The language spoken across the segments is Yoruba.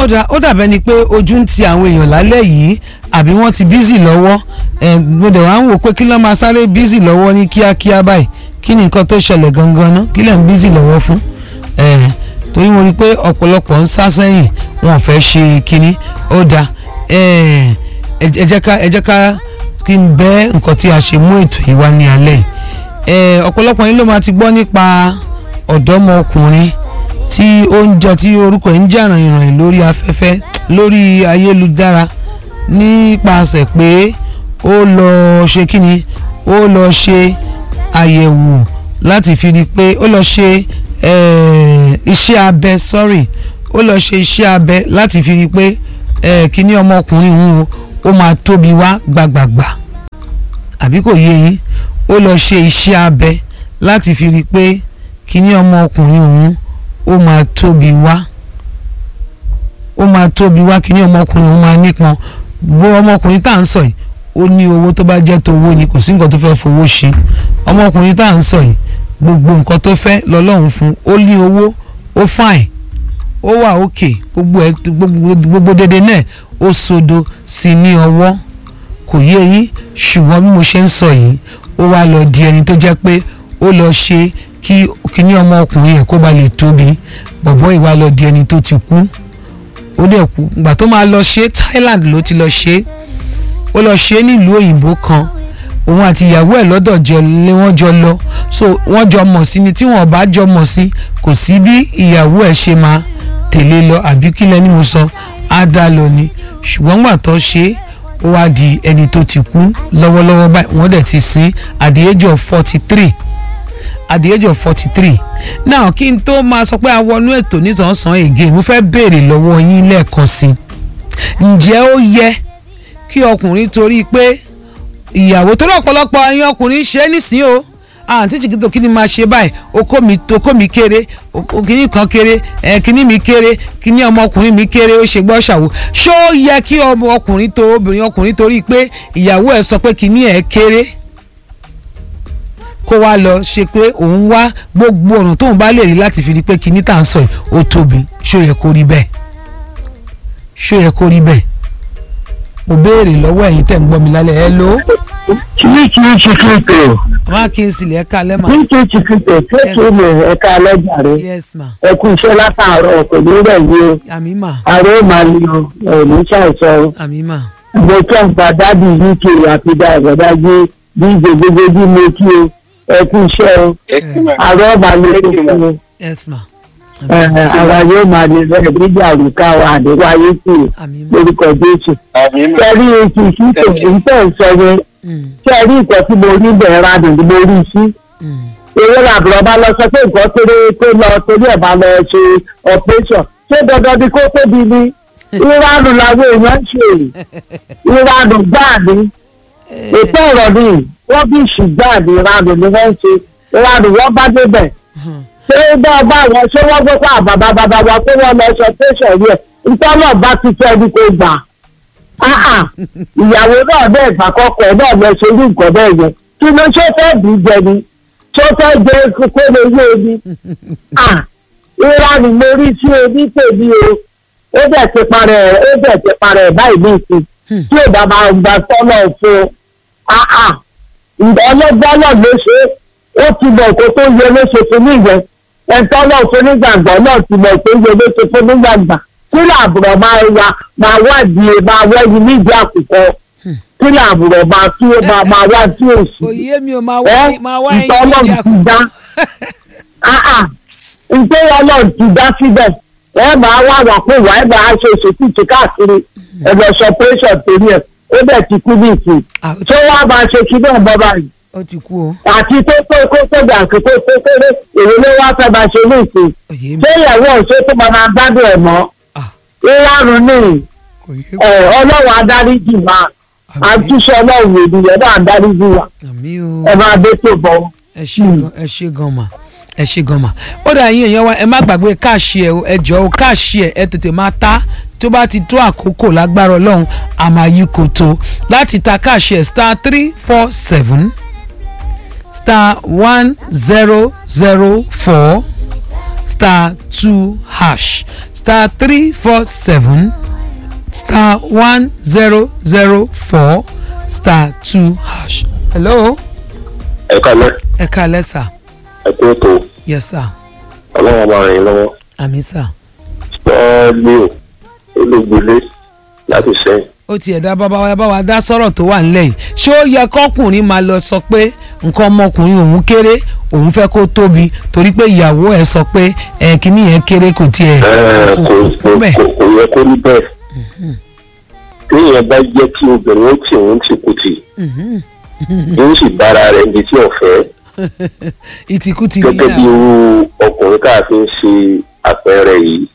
ó dà ó dàbẹ́ ni pé ojú ń ti àwọn èèyàn lálẹ́ yìí àbí wọ́n ti bízì lọ́wọ́ ẹ̀ mo dẹ̀ wá ń wò pé kí ló máa sáré bízì lọ́wọ́ ní kíákíá báyìí kí ni nǹkan tó ṣẹlẹ̀ gangan ná kí lẹ̀ ń bízì lọ́wọ́ fún ẹ̀ torí mo rí i pé ọ̀pọ̀lọpọ̀ ń sá sẹ́yìn wọn ò fẹ́ ṣe kínní ó dà ẹ̀ ẹ jẹ́ ká ẹ jẹ́ ká kí n bẹ́ nǹkan tí a ṣe mú ètò yìí wá ní alẹ́ yìí ẹ̀ ọ̀pọ̀lọpọ̀ yín ló máa ti gbọ́ nípa ọ̀dọ́mọkùnrin tí ó ń jẹ tí orúkọ ẹ̀ ń jà ràìnràìn lórí afẹ́fẹ́ lórí ayélujára nípasẹ̀ pé ó lọ ṣe kíni ó lọ ṣe àyẹ̀wò láti fi rí i pé ó lọ ṣe eh, iṣẹ́ abẹ sorry ó lọ ṣe iṣẹ́ abẹ láti fi rí i pé eh, kíní ọmọkùnrin òun o ó máa tóbi wá gbàgbàgbà àbí kò yé yín ó lọ ṣe iṣẹ́ abẹ láti fi rí i pé kíní ọmọkùnrin òun ó máa tóbi wá ó máa tóbi wá kíní ọmọkùnrin òun máa nípọn bó ọmọkùnrin tá à ń sọ yìí ó ní owó tó bá jẹ́ tó owó ni kò sí nǹkan tó fẹ́ fowó ṣe ọmọkùnrin tá à ń sọ yìí gbogbo nǹkan tó fẹ́ lọ́lọ́run fún ó ní owó ó fine ó wà òkè gbogbo ẹ gbogbo gbogbo dédé náà ó sodo sí ní ọwọ́ kò yé yín ṣùgbọ́n bí mo ṣe ń sọ yìí ó wá lọ di ẹni tó jẹ́ pé ó lọ ṣe kí kíní ọmọkùnrin ẹ̀ kó ba lè tóbi bọ̀bọ́ ìwà lọ di ẹni tó ti kú ó dẹ̀ kú ìgbà tó máa lọ ṣe Thailand ló ti lọ ṣe ó lọ ṣe nílùú òyìnbó kan òun àti ìyàwó ẹ̀ lọ́dọ̀ jọ lé wọ́n jọ lọ so wọ́n jọ mọ̀ sí ni tí wọ́n bá jọ mọ̀ sí kò sí bí ìyàwó ẹ̀ ṣe máa tẹ̀lé lọ àbí kí lẹ́ni mo sọ á dá lọ ni ṣùgbọ́n gbà tó ṣe é ó wá di ẹni tó ti kú lọ́wọ́lọ́wọ́ báyìí wọ́n dẹ̀ ti sin at the age of forty three at the age of forty three now kí n tó máa sọ pé a wọnú ètò nítòsán again mo fẹ́ béèrè lọ́wọ́ yín lẹ́ẹ̀kan sí i ǹjẹ́ ó yẹ kí ọkùnrin torí pé ìyàwó tó lọ́pọ̀lọpọ̀ ẹ̀yin ọkùnrin ṣe é nísìnyí o àǹtí jìgìtò kí ni máa ṣe báyìí okó mi okó mi kéré kíní kan kéré ẹ kíní mi kéré kíní ọmọkùnrin mi kéré ó ṣe gbọ́ ṣàwò ṣó yẹ kí ọmọ ọkùnrin tó obìnrin ọkùnrin torí pé ìyàwó ẹ̀ sọ pé kíní ẹ̀ kéré kó wá lọ ṣe pé òun wá gbogbo ọ̀nà tóun bá lè rí láti fi rí pé kíní tá à ń sọ yìí ó tóbi ṣó yẹ kó rí bẹ́ẹ̀ ṣó yẹ kó rí bẹ́ẹ̀ mo béèrè lọ́wọ́ ẹ̀yin tẹ̀ ń gbọ́ mi lálẹ́ ẹ ló. Chichi Chiquito. má kí n sì lè ká lẹ́mọ̀. Chichi Chiquito kéèké mi ẹ̀ka alẹ́jà rẹ̀. yes ma Ẹ kú iṣẹ́ látàárọ̀ kò ní rẹ̀ yé o. àmì mà Ààrẹ ó máa ní o, ẹ̀ ní ṣàìsàn o. àmì mà Mo kẹ́ ń gba dádì UK àti dàgbàdà gbé díje gbogbo bí mo kí o. Ẹ kú iṣẹ́ o. Ààrẹ ó máa ní o fún mi. yes ma Ẹ̀, Ara yóò máa ní rẹ̀ nígbà àrùká wa àdéwáyé kù àmì mà lórúkọ Jésù. Kẹ́rí etí ìṣúté ìṣẹ́ ìṣọ́ Mm, kẹ́rí ìkọ́ tí mo rí bẹ̀rẹ̀ rádùn ni mo rí sí. mm. èrè làbúrò bá lọ sọ pé nǹkan kéré tó lọ torí ẹ̀ bá lọ ṣe operation ṣé dandan ni kó tóbi ni ìránù làwọn èèyàn ń ṣe ìránù gbáà ni ètò ọ̀rọ̀ ni wọ́n bí ṣùgbọ́n ní ìránù ni wọ́n ń ṣe ìránù wọ́n bá débẹ̀ ṣé bá bá wọn ṣé wọ́n gbé pa bàbá bàbá wa pé wọ́n lọ ṣe operation yẹ ìtọ́nà bá ti fẹ́ ni kò gbà Ah, ah. ìyàwó náà bẹ́ẹ̀ gbàkọ́kọ́ náà lọ ṣe irú nǹkan bẹ́ẹ̀ yẹn kí ló ṣe fẹ́ bí jẹ ni tó fẹ́ jẹ kókó lè yé mi ìra ni mo rí sí omi tèmi o ó bẹ̀ ti parẹ́ ó bẹ̀ ti parẹ́ báyìí ní ìsìn tí ò bá máa gba sọ́nà fún un ọlọ́gbọ́n náà ló ṣe ó ti mọ̀ kó tó yẹ ló ṣe fún níyẹn ẹ̀ńtọ́ náà fún nígbàgbọ́ náà ti mọ̀ tó yẹ ló ṣe fún nígbàgbà kí làbùrọ̀ máa wá máa wádìí máa wẹ́yìn nídìí àkùkọ kí làbùrọ̀ máa tí ó máa máa wá tí ò sí òye mi ò máa ẹ wá máa wá ẹyin ìtọ́lọ̀ nídìí ti àkùkọ. dá ìtẹ́ ọlọ́run ti dá síbẹ̀ ẹ máa wá wà pé wà ẹ máa ṣe ìṣètìtì káàkiri ẹ̀rọ sọpẹ́sọ̀ torí ẹ̀ ó bẹ̀ ti kú ní ìsìn Ah, ó ti- tó wá máa ṣe kí náà bọ́ báyìí ó ti kú o àti tó tó kó tó gbà kó tó tó kéré èrè ló wá fẹ́ máa ṣe ní ìsìn òye mi ṣé ìyàwó ọ̀ṣẹ́ tó máa máa gbádùn ẹ̀ mọ́ Ah. ìrarun ní kò yé ẹ̀ ọlọ́run adáríjì máa àtúnṣe ọlọ́run ènìyàn náà adáríjì wa àmì o ẹ máa dé tó bọ̀ ọ́. ẹ ṣe gan ẹ ṣe gan mà ẹ ṣe gan mà ó dà yín èèyàn wa ẹ má gbàgbé káàṣì ẹ o ẹ jọ o káàṣì ẹ ẹ tètè máa ta tó bá ti tó àkókò lágbára ọlọ́run àmàyí kò tó láti ta káàṣì ẹ star three four seven star one zero zero four star two hash star three four seven star one zero zero four star two hash. hello ẹ kálẹ́ ẹ káalẹ́ sà ẹ kú ètò yes sà ọlọ́run máa rìn yín lọ́wọ́ àmì sà sọ́ọ́lì ò olóògbélé láti sẹ́yìn. ó tiẹ̀ dá bàbá wa bá wa dá sọ̀rọ̀ tó wà nílẹ̀ yìí ṣé ó yẹ kọ́kùnrin máa lọ sọ pé nǹkan ọmọkùnrin òun kéré òun fẹ́ kó tóbi torí pé ìyàwó ẹ̀ sọ pé ẹ̀ kíní yẹn kéré kò tiẹ̀ Ẹ, kò kò kò kò bẹ́ẹ̀. kò kò yẹ kó rí bẹ́ẹ̀ téèyàn bá jẹ́ kí obìnrin ó tì òun tì kù tì yóò sì bára rẹ̀ níbi tí ọ̀fẹ́ ìtìkú ti gẹ́gẹ́ bí irú ọkùnrin tá a fi ń ṣe àpẹẹrẹ yìí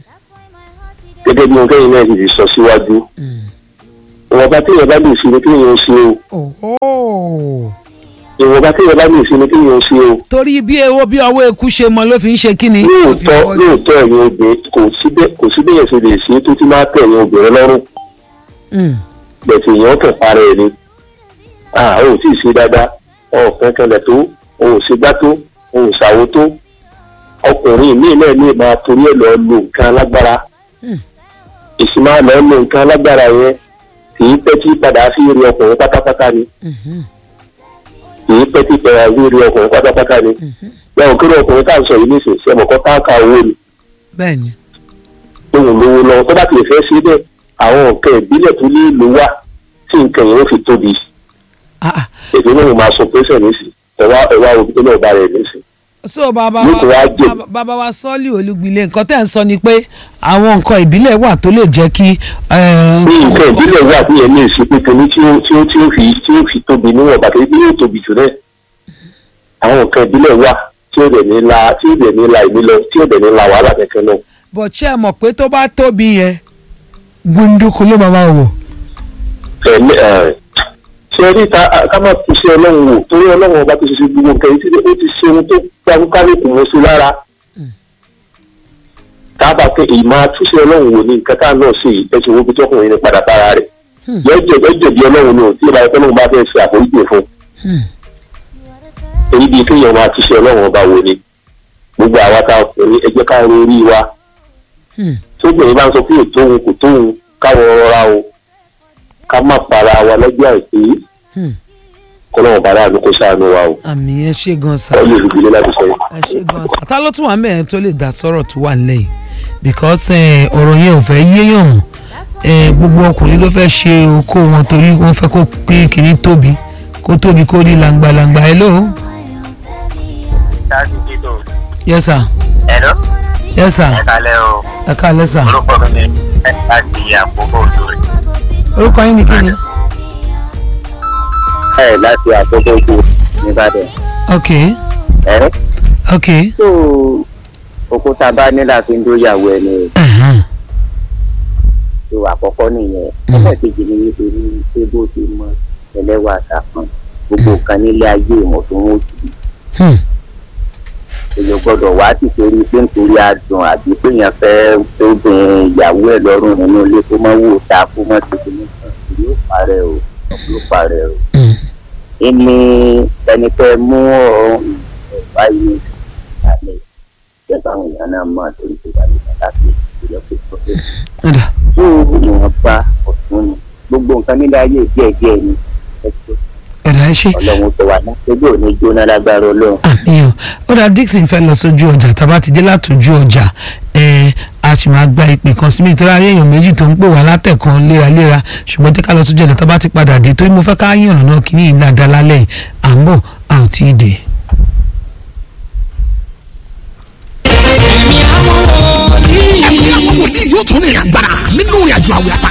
gẹ́gẹ́ bí ohun náà ti sọ síwájú ìwọ̀nba téèyàn bá lè ṣe ni téèyàn ń ṣe o Oho. ìwọ̀nba téèyàn bá lè ṣe ni téèyàn ń ṣe o. torí bí ewo bí ọwọ́ eku ṣe mọ ló fi ń ṣe kíni ló fi lóòótọ́ pọ̀ jù. lóòótọ́ ẹ̀yin obìnrin kò síbẹ̀ kò síbẹ̀ yẹn ṣe lè ṣe é tó ti máa tẹ̀ ẹ̀yin obìnrin lọ́rùn Mm. bẹ̀tẹ̀ èèyàn kàn para ẹ̀ ni ah o ò tí ì ṣe dáadáa ọ̀kan kanlẹ̀ tó o ò ṣe gbá tó o ò ṣàwo tó ọkùnrin míì náà lè máa torí ẹ̀ lọ lo nǹkan alágbára Hmm. èsì máa lọ lo nǹkan alágbára yẹn kì í pẹ́ tí padà sí rí ọkùnrin pátápátá ni Mhm. kì í pẹ́ tí padà sí rí ọkùnrin pátápátá ni bẹ́ẹ̀ kí ló ọkùnrin tá à ń sọ yìí nísìnyí sẹ́mọ̀kọ́ táǹkà owó ni bẹ́ẹ̀ni ohun lówó lọ tó bá ti fẹ́ ṣe bẹ́ẹ̀ àwọn nǹkan ìbílẹ̀ tó ní ìlú wà tí nǹkan yẹn ó fi tóbi Ah, ah. èdè náà mo máa sọ pẹ́sẹ̀ nísì ẹ̀wá ẹ̀wá òbí tó náà bá rẹ̀ nísì. so bàbá Yóò tó wá wa jẹ. bàbá- bàbá wa sọ́ọ̀lì olúgbilé nǹkan tẹ́ ń sọ ni pé àwọn nǹkan ìbílẹ̀ wà tó lè jẹ́ kí. eh, ní nǹkan ìbílẹ̀ wà tí yẹn lè ṣe pé kìíní tí ó tí ó tí ó fi tí ó fi tóbi níwọ̀n bàtà ibi yóò tóbi jù náà àwọn nǹkan ìbílẹ̀ wà tí ó dẹ̀ ní la tí ó dẹ̀ ní la ìmí lọ tí ó dẹ̀ ní la wàhálà kẹ̀kẹ́ náà. bọ̀ ṣé ẹ mọ̀ pé tó bá tóbi yẹn gbunduku ló máa máa wọ̀. ẹ̀mí ẹ̀ ṣe rí ta ká má fi ṣe ọlọ́run wò torí ọlọ́run ọba tó ṣe ṣe gbogbo nǹkan yìí tí ó ti ṣe ohun tó gbàgbọ́ kálíkù mọ́ sí lára. tábà pé ìmọ̀ àtúnṣe ọlọ́run wò ní nǹkan tá a náà ṣe yìí ẹ̀sìn wo bí tọkùnrin ní padà bára rẹ̀. yọjọ yọjọ bí ọlọ́run ní o tí ìbá ẹ̀kọ́ náà bá fẹ́ ṣe àforíjì fún. èyí bíi kéèyàn máa túnṣe ọlọ́run ọba wò ni gbogbo àwa tá a kùnrin ẹ jẹ́ ká ro orí wa tóbìnrin bá ń sọ pé ètò òun kò tó òun káwọn rọra o ká má para wa lọ́jọ́ àìpé kọ́lọ́wọ́n bàrà àánú kó ṣàánú wa o àmì ẹ ṣe gan sa ọ lè rúbi láti sọ yìí. ẹ ṣe gan sa ta ló tún wà mẹ́rin tó lè dá sọ̀rọ̀ tó wà nílẹ̀ yìí because eh, ọ̀rọ̀ yẹn ò fẹ́ yéèyàn mọ́ eh, gbogbo ọkùnrin ló fẹ́ ṣe okó wọn torí wọ́n fẹ́ kó pín kiri tóbi kó tóbi kó rí langbalangba hello Táàsì Títò. yes sir Ẹ̀rọ. yes sir Ẹ kalẹ̀ o. ẹ káalẹ́ sir Orúkọ mi ni láti àkókò òdòrè. orúkọ yín ni kí ni ẹ láti àkókò ojú nìbàdàn. ok ẹ ok tó òkúta bá ní láti ń dóyàwó ẹni ẹ̀hán, tó àkọ́kọ́ nìyẹn. Mm. ẹlẹ́ẹ̀kejì ni wípé ní pé bó ti mọ ẹlẹ́wà àtàkùn gbogbo kan nílé ayé ìmọ̀ tó ń wò sí hmm, èèyàn gbọ́dọ̀ wá sí torí pé nítorí adùn àbí pé èèyàn fẹ́ tó bin ìyàwó ẹ̀ lọ́rùn nínú ilé kó mọ́ wò ta kó mọ́ tó kíní kan yóò parẹ́ o yóò parẹ́ o. hmm. ìní ẹni fẹ́ mú ọ̀rọ̀ ìjọba yìí kalẹ̀ jẹ́ báwọn èèyàn náà mọ̀ torí pé wà nígbà láti ìjọba pé tó fẹ́. ọ̀dà tó ìwọ̀nba ọ̀tún ni gbogbo nǹkan nílé ayé díẹ̀díẹ̀ ni ẹ tó ọ̀dà ẹ ṣe ọlọ́run tó wà náà ojú ò ní jóná lágbára ọlọ́run. àmì o ó dà Dixon fẹ́ lọ sójú ọjà tàbá ti dé látòjú ọjà ẹ a sì máa gba ìpè kan sí mi nítorí ayé èèyàn méjì tó ń pè wá látẹ̀kan léraléra ṣùgbọ́n jẹ́ ká lọ sójú ọjà tàbá ti padà dé torí mo fẹ́ ká yànnà náà kí ní ìlà dalálẹ̀ yìí à ń bọ̀ a ò tí ì dé. ẹ̀mí àwọn wòlíì yóò tún ní ìrìn àgbàrá nínú ìrìn àjò àwẹ̀ àtàrà